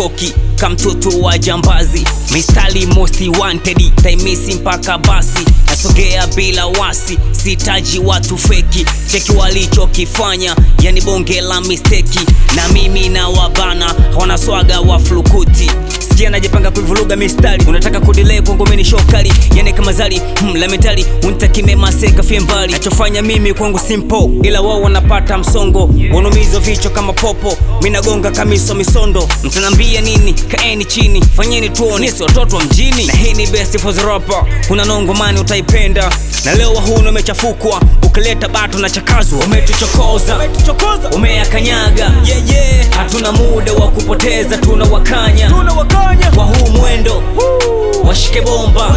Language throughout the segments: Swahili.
sichoki kamtoto wa jambazi mistari most wanted taimisi mpaka basi nasogea bila wasi sitaji watu feki cheki walichokifanya yani bonge la misteki na mimi na wabana hawana swaga wa flukuti sikia najipanga kuivuruga mistari unataka kudilei kwangomeni shokali yani kama zali hmm, lamentali untakimemase fie mbali nachofanya mimi kwangu simple ila wao wanapata msongo wanumizo vichwa kama popo minagonga kamiso misondo mtanambia nini kaeni chini fanyeni tuone si watoto wa mjini na hii ni best for the rapper kuna nongomani utaipenda na leo wahuna umechafukwa ukileta bato na chakazwa umetuchokoza umeyakanyaga yeah, yeah. hatuna muda wa kupoteza tuna wakanya kwa huu mwendo washike bomba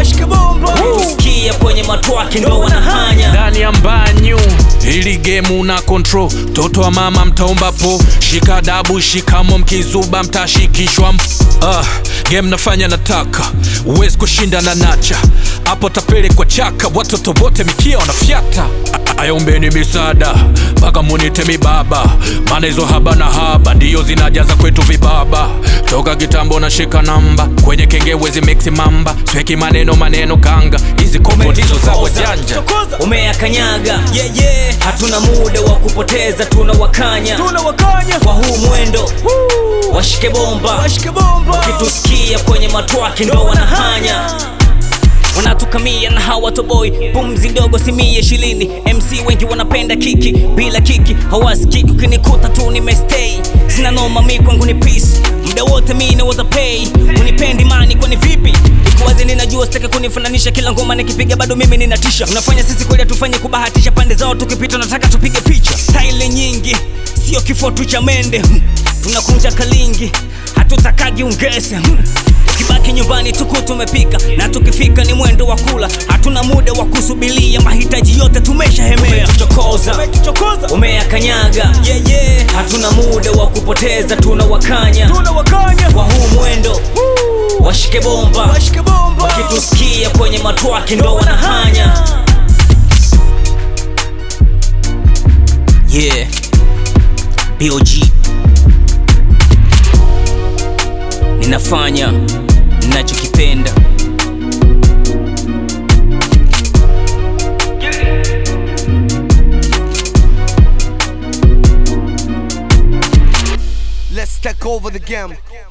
tusikia kwenye matwaki ndo wanahanya ndani ya mbanyu ili gemu na control toto wa mama mtaomba po shika dabu shikamo mkizuba mtashikishwa mp ah, game nafanya nataka uwezi kushinda na nacha hapo tapelekwa chaka watoto wote mikia wanafyata A- ayombeni misaada mpaka munite mibaba maana hizo haba na haba ndiyo zinajaza kwetu vibaba toka kitambo na shika namba kwenye kengewezi mixi mamba sweki maneno maneno kanga hizi kombo ndizo za wajanja umeyakanyaga yeah, yeah. hatuna muda wa kupoteza tuna wakanya kwa huu mwendo washike bomba kitusikia kwenye matwaki ndo wanahanya wanatukamia na hawatoboi pumzi ndogo simie shilini mc wengi wanapenda kiki bila kiki hawasikiki ukinikuta tu nimestay sina noma mi kwangu ni peace muda wote mi naweza pay unipendi mani kwani vipi ikuwazi ninajua sitaki kunifananisha kila ngoma nikipiga bado mimi ninatisha unafanya sisi kweli tufanye kubahatisha pande zao tukipita nataka tupige picha style nyingi sio kifo tu cha mende hmm. tunakunja kalingi hatutakagi ungese hmm. tukibaki nyumbani tuku tumepika na tukifika ni mwendo wa kula hatuna muda wa kusubilia mahitaji yote tumeshahemea umetuchokoza umeyakanyaga yeah, yeah. hatuna muda wa kupoteza tuna wakanya kwa huu mwendo washike bomba wakitusikia kwenye matwaki ndo wanahanya yeah bog ninafanya ninachokipenda Let's take over the game.